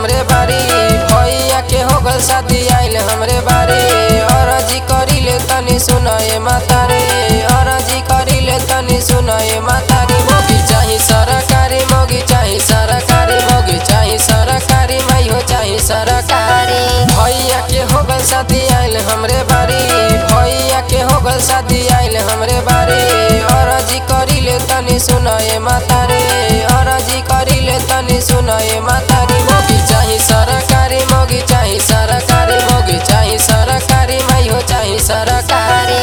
हमरे बारी भैया के हो गल शादी आइल हमरे बारी अरजी करिले तनी सुनाए मातारे अरजी करिले तनी सुनाए मातारी मोगी चाही सरकारी मोगी चाही सरकारी मोगी चाही सरकारी माई हो चाही सरकारी भैया के हो गल शादी आइल हमरे बारी भैया के हो गल शादी आइल हमरे बारी अरजी करिले तनी सुनाए मातारे अरजी करिले तनी सुनाए मातारी मोगी चाही सरकारी मोगी चाही सरकारी मोगी चाही सरकारी माई हो चाही सरकारी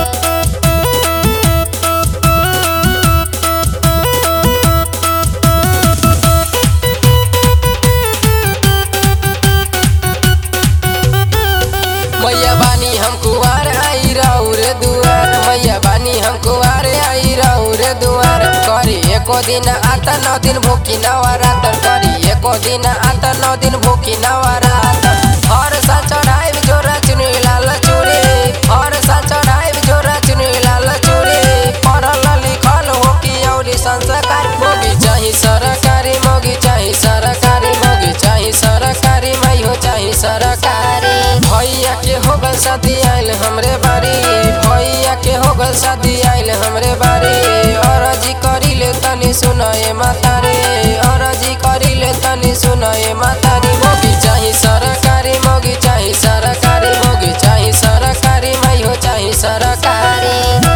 मैया बानी हम कुआर आई राउर दुआर मैया बानी हम कुआर आई राउर दुआर करी एको दिन आता नौ दिन भूखी नवरात करी एको दिन आता नौ दिन भूखी नवरात हर सा चढ़ाई जोरा चुनी लाल चूड़ी हर सा चढ़ाई जोरा चुनी लाल चूड़ी पढ़ल लिखल हो कि औरी संस्कार मोगी चाही सरकारी मोगी चाही सरकारी मोगी चाही सरकारी माई हो चाही सरकारी भैया के हो गल शादी आइल हमरे बारी भैया के हो गल शादी आइल हमरे बारी अरजी करिले तनी सुनाए मातारे अरजी करिले तनी सुनाए मातारी मोगी चाही सरकारी मोगी चाही सरकारी मोगी चाही सरकारी माई हो चाही सरकारी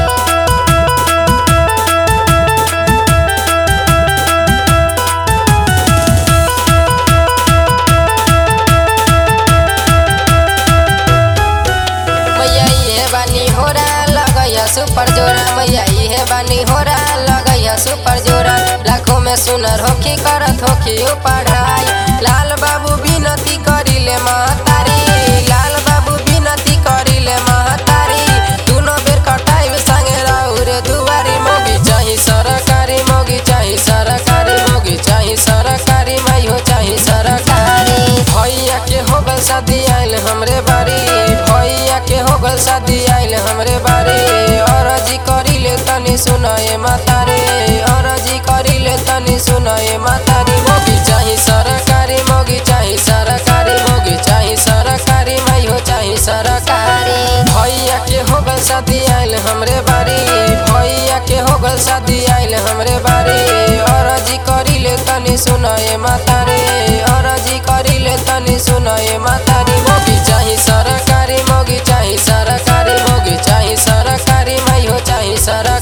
मैया इहे बानी होरा लगैया सुपर जोरा मैया इहे बानी होरा लगैया सुपर जोरा लाखों में सुनर होखी करत होखी उ पढ़ाई लाल बाबू विनती करिले महतारी लाल बाबू विनती करिले महतारी दुनो बेर कटाई संगे राउर दुआरी मोगी चाही सरकारी मोगी चाही सरकारी मोगी चाही सरकारी माई हो चाही सरकारी भैया के हो गल शादी आइल हमरे बारी भैया के हो गल शादी आइल हमरे बारी अरजी करिले तनी सुनाए मातारे अरजी करिले तनी सुनाए मातारी मोगी चाही सरकारी मोगी चाही सरकारी मोगी चाही सरकारी माई हो चाही सरकारी भैया के हो गल शादी आइल हमरे बारी भैया के हो गल शादी आइल हमरे बारी अरजी करिले तनी सुनाए मातारे अरजी करिले तनी सुनाए मातारी मोगी चाही सरकारी मोगी चाही सरकारी मोगी चाही सरकारी माई हो चाही सर